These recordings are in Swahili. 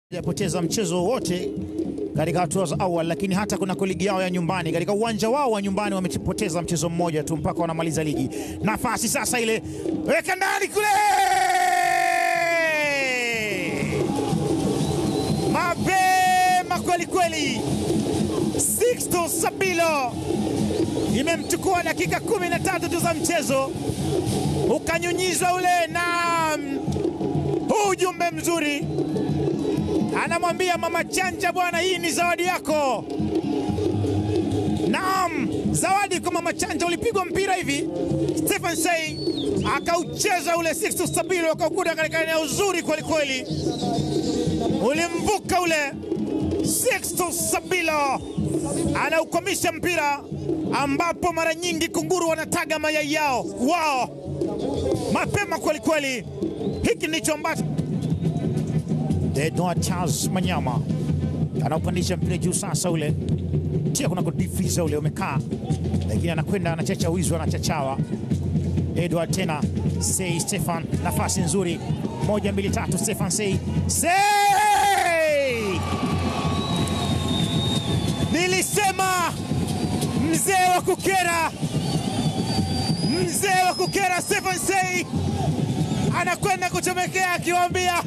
hajapoteza mchezo wote katika hatua za awali, lakini hata kuna ligi yao ya nyumbani katika uwanja wao wa nyumbani wamepoteza mchezo mmoja tu mpaka wanamaliza ligi. Nafasi sasa ile, weka ndani kule, mapema kweli kweli. Sixto Sabilo imemchukua dakika kumi na tatu tu za mchezo, ukanyunyizwa ule na huu ujumbe mzuri anamwambia mama Chanja, bwana, hii ni zawadi yako. Naam, zawadi kwa mama Chanja. Ulipigwa mpira hivi, Stephen Sei akaucheza ule Sixto Sabilo akaukuta katika eneo zuri kweli kweli, ulimvuka ule Sixto Sabilo anaukwamisha mpira ambapo mara nyingi kunguru wanataga mayai yao wao mapema kweli kweli. Hiki ndicho ambacho Edward Charles Manyama anaupandisha mpira juu sasa, ule tia kuna kudifiza ule umekaa, lakini anakwenda anachacha wizi, anachachawa Edward tena Sei Stefan, nafasi nzuri, moja mbili tatu, Stefan Sei Sei, nilisema mzee wa kukera, mzee wa kukera Stefan Sei anakwenda kuchomekea akiwaambia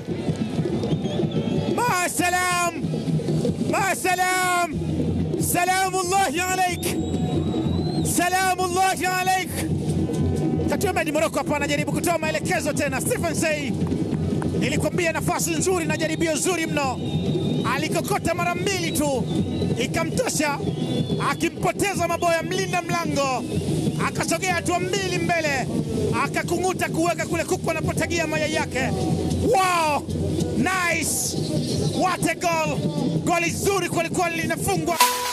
Maasalam, maasalam, salamullahi alaik, salamullahi alaik. Katuemedi Moroko hapa anajaribu kutoa maelekezo tena. Stephen Sei, nilikwambia nafasi nzuri na jaribio zuri mno, alikokota mara mbili tu ikamtosha, akimpoteza maboya mlinda mlango, akasogea hatua mbili mbele, akakung'uta kuweka kule kuku anapotagia mayai yake. Wow, nice! What a goal! Goli zuri kwelikweli linafungwa.